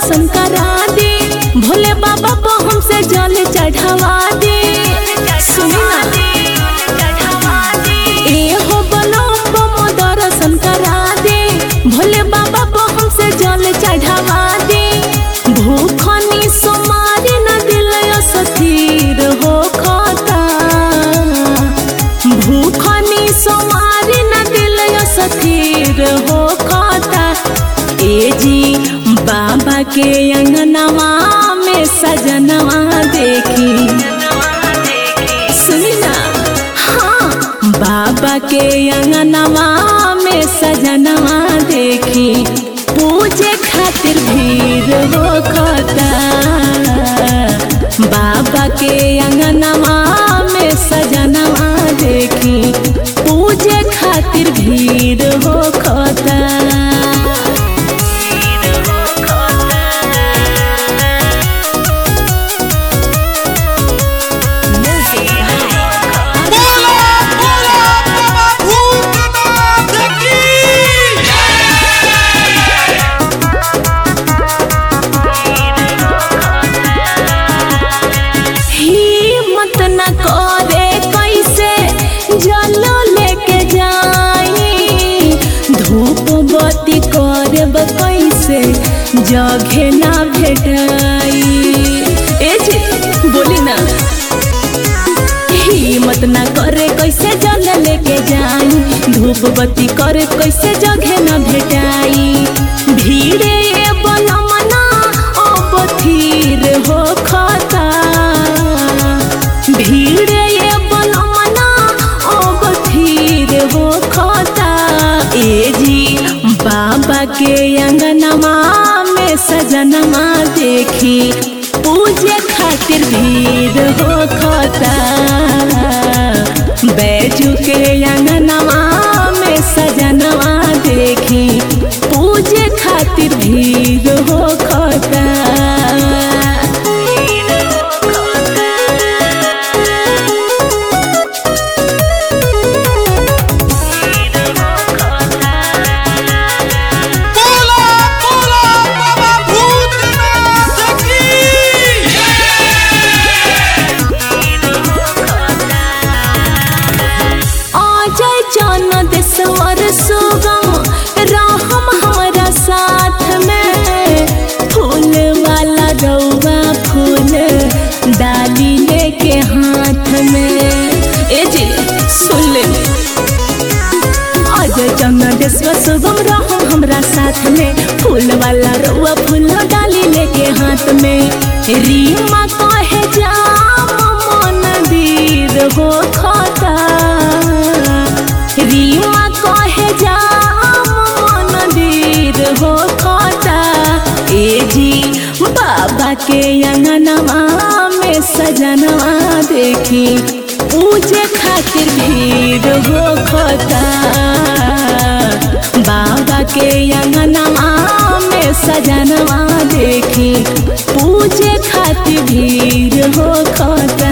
दर्शन करा दे भोले बाबा को हमसे जल चढ़ावा दे सुनी ना ए हो बनो बमो दर्शन करा दे भोले बाबा को हमसे जल चढ़ावा दे भूखनी सोमारी न दिल स्थिर हो खाता भूखनी सोमारी न दिल स्थिर हो खाता ए जी बाबा के अंगनवा में सजनवा देखी सुनी ना हाँ बाबा के अंगनवा में सजनवा देखी पूजे खातिर भीड़ हो खता बाबा के अंगनवा में सजनवा देखी पूजे खातिर भीड़ हो खता बोला बोला बाबा भूतनाथ की हिम्मत न करे कैसे जलो लेके जाई धूप बत्ती करब कैसे जगह ना भेटाई ए जी बोली ना हिम्मत ना करे कैसे जल लेके जाई धूप बत्ती करे कैसे जगह ना भेटाई भीड़े ये बलमना अब थीर हो खाता भीड़े ये बलमना अब थीर हो खाता ए जी बाबा के अंगनमा में सजनमा देखी पूजे खातिर भीड़ हो खता बैजू के अंगनवा में सजनवा देखी पूजे खातिर भीड़ हो खता बोला बोला बाबा भूतनाथ की अजय चन देशवर सुगम रहम हमारा साथ में फूल वाला रौवा फूल डाली लेके हाथ में ए जी सुन ले अजय चंदेश्वर शुभम रहो हमरा साथ में फूल वाला रउआ फूल डाली लेके हाथ में रीमा कहे जाम मंदिर हो खाता रीमा कहे जाम मंदिर हो खाता ए जी बाबा के अंगनवा में सजनवा देखी पूजे खातिर भीड़ हो खता बाबा के अंगनवा में सजनवा देखी पूजे खातिर भीड़ हो खता